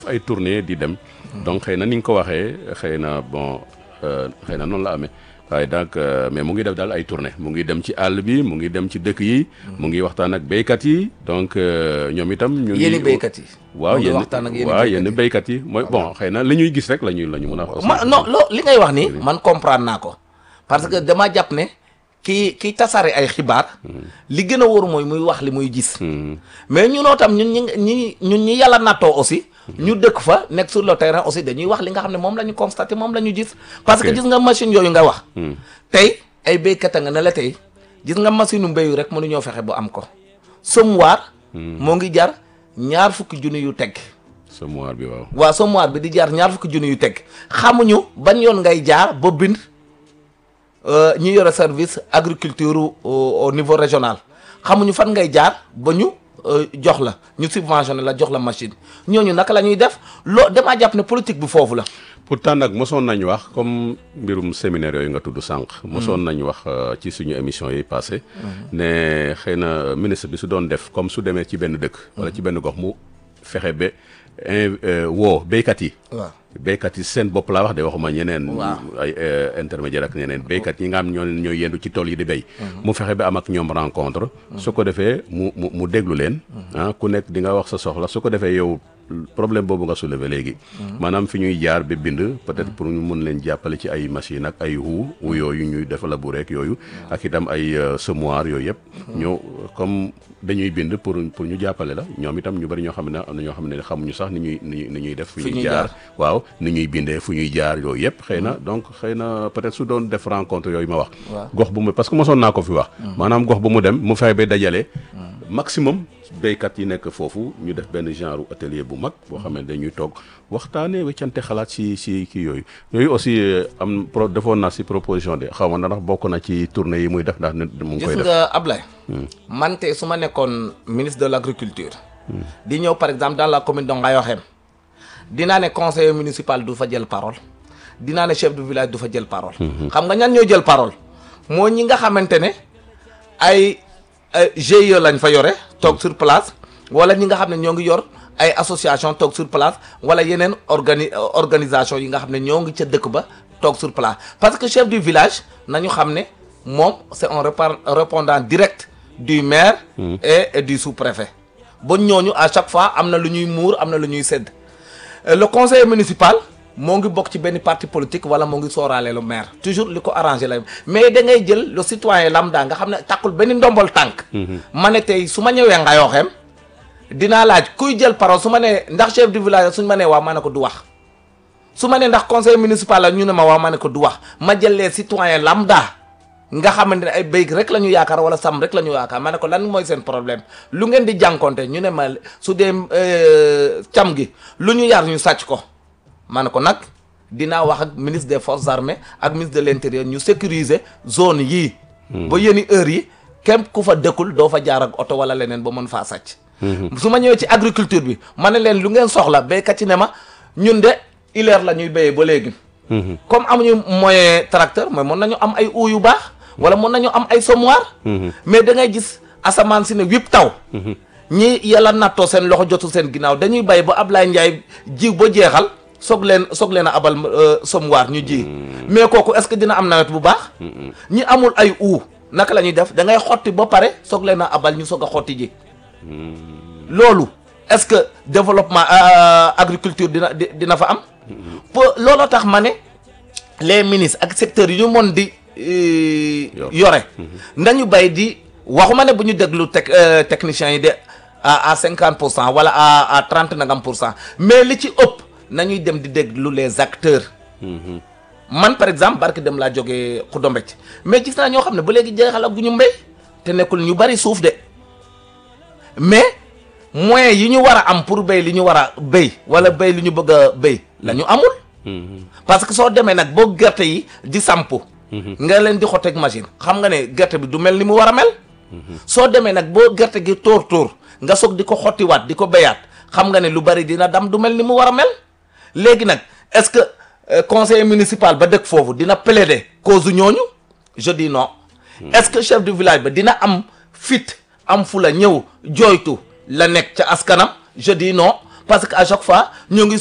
ay tournée di dem donc xëy na ni nga ko waxee xëy na bon xëy na noonu la amee waaye donc mais mu ngi def daal ay tournée mu ngi dem ci àll bi mu ngi dem ci dëkk yi mu ngi waxtaan ak béykat yi donc ñoom itam ñu ngi yéen béykat yi waaw mu ngi yenn waxtaan ak yéen waaw béykat yenn yi. béykat yi mooy bon xëy na li ñuy gis rek la ñuy la ñu mën a wax ma non loo li ngay wax ni man comprendre naa ko parce que dama jàpp ne kii kii tasaare ay xibaar li gën a wóor mooy muy wax li muy gis mais ñunoo tam ñun ñi ñi ñun ñi yàlla nattoo aussi ñu dëkk fa nekk sur le terrain aussi dañuy wax li nga xam ne moom la ñu constaté moom la ñu gis parce que Ok. gis nga machine yooyu nga wax tey ay béykat a nga ne la tey gis nga machine u mbéyu rek mënuñoo fexe bu am ko semoir moo ngi jar ñaar fukki junni yu teg semoir bi waaw waa semoir bi di jaar ñaar fukki junni yu teg xamuñu ban yoon ngay jaar ba bind euh, ñi yore service agriculture au, au niveau régional xamuñu fan ngay jaar ba ñu euh, jox la ñu subventionné la jox la machine ñooñu naka la ñuy def loo damaa jàpp ne politique bi foofu la. pourtant nag mosoon nañu wax comme mbirum séminaire yooyu nga tudd sànq. mosoon nañu wax euh, ci suñu émission yi passé ne xëy na ministre bi su doon def comme su demee ci benn dëkk. wala ci benn gox mu fexe ba in euh, woo béykat yi. waaw béykat yi seen bopp laa wax de waxuma ñeneen. Waaw. ay euh, intermédiaire ak ñeneen béykat yi nga xam ñoo ñooy yendu ci tool yi di béy. mu fexe ba am ak ñoom rencontre. su ko defee mu mu mu déglu leen. ah ku nekk di nga wax sa soxla su ko defee yow problème boobu nga soulever léegi. maanaam fi ñuy jaar ba bind. peut-être pour ñu mun leen jàppale ci ay machine ak ay wu wu yooyu ñuy def labourer ak yooyu. ak itam ay euh, semoir yooyu yëpp. ñoo comme dañuy bind pour pour ñu jàppale la ñoom itam ñu bari ñoo xam ne am na ñoo xam ne xamuñu sax ni ñuy ni ñuy ni ñuy def. fi Fi ñuy ñuy jaar jaar. waaw ni ñuy bindee fu ñuy jaar yooyu yëpp xëy na donc xëy na peut-être su doon def rencontre yooyu ma wax Waaw. gox bu mu parce que mosoon naa ko fi wax maanaam gox bu mu dem mu fexe ba dajale maximum béykat yi nekk foofu ñu def benn genre atelier bu mag boo xam ne dañuy toog waxtaanee weccante xalaat si si kii yooyu yooyu aussi euh, am pro defoon naa si proposition de xaw ma ndax bokk na ci tournée yi muy def ndax nit mu ngi gis koy def nga Ablaye. man tey su ma nekkoon ministre de l' agriculture. di ñëw par exemple dans la commune de Ngayokhem. dinaa ne conseiller municipal du fa jël parole. dinaa ne chef de village du fa jël parole. xam nga ñan ñoo jël parole. moo ñi nga xamante ne ay ay GIE lañ fa yore toog sur place wala ñi nga xam ne ñoo ngi yor ay association toog sur place wala yeneen organi organisation yi nga xam ne ñoo ngi ca dëkk ba toog sur place parce que chef du village nañu xam ne moom c'est un repa- répondant direct du maire et, et du sous-préfet ba ñooñu à chaque fois am na lu ñuy muur am na lu ñuy sédd Euh, le conseiller municipal moo ngi bokk ci benn parti politique wala moo ngi sooraale le maire toujours li ko arrangé lay mais da ngay jël le citoyen lambda nga xam ne takkul benn ndombol tànk ma ne tey su ma ñëwee nga yooxeem dinaa laaj kuy jël parole su ma nee ndax chef du village suñ ma nee waaw ma ne ko du wax su ma nee ndax conseil municipal la ñu ne ma waaw ma ne ko du wax ma jël les citoyens lambda nga xamante ne ay béy rek la ñu yaakaar wala sàmm rek la ñu yaakaar ma ne ko lan mooy seen problème lu ngeen di jànkonte ñu ne ma su dee euh, cam gi lu ñu yar ñu sàcc ko ma ne ko nag dinaa wax ak ministre des forces armées ak ministre de l'intérieur ñu sécuriser zone yii ba yéeni heure yi képp ku fa dëkkul doo fa jaar ak oto wala leneen ba mën faa sàcc su ma ñëwee ci agriculture bi ma ne leen lu ngeen soxla béykat yi ne ma ñun de ileer la ñuy béyee ba léegi comme amuñu moyen tracteur mooy mën nañu am ay uu yu baax wala mën nañu am ay semoir mais da ngay gis asamaan si ne wip taw ñi yàlla nattoo seen loxo jotul seen ginnaaw dañuy bay ba Ablaye Ndiaye jiw ba jeexal soog leen soog leen a abal euh, semoir ñu ji mais kooku est-ce que dina am nawet bu baax ñi amul ay uu naka la ñuy def da ngay xotti ba pare soog leen a abal ñu soog a xotti ji loolu est-ce que développement euh, agriculture dina di- dina fa am pour looloo tax ma ne les ministres ak secteurs yi ñu mën di euh, Yor. yore nañu bay di waxuma ne bu ñu déglu tec euh, techniciens yi de à à cinquante pour cent wala à à trente nangam pour cent mais li ci ëpp nañuy dem di déglu les acteurs man par exemple barke dem laa jógee Xudombecc mais gis naa ñoo xam ne ba léegi jeexal ak gu ñu mbéy te nekkul ñu bari suuf de mais moyens yi ñu war a am pour béy li ñu war a béy wala béy li ñu bëgg a béy la ñu amul parce que soo demee nag boo gerte yi di samp nga leen di xotteeg machine xam nga ne gerte bi du mel ni mu war a mel soo demee nag boo gerte gi tóor tóor nga soog di ko xottiwaat di ko béyaat xam nga ne lu bari dina dam du mel ni mu war a mel léegi nag est-ce que euh, conseiller municipal ba dëkk foofu dina plaider cause ñooñu je dis non est-ce que chef du village ba dina am fit am fu la ñëw jooytu la nekk ca askanam je dis non parce que à chaque fois ñoo ngi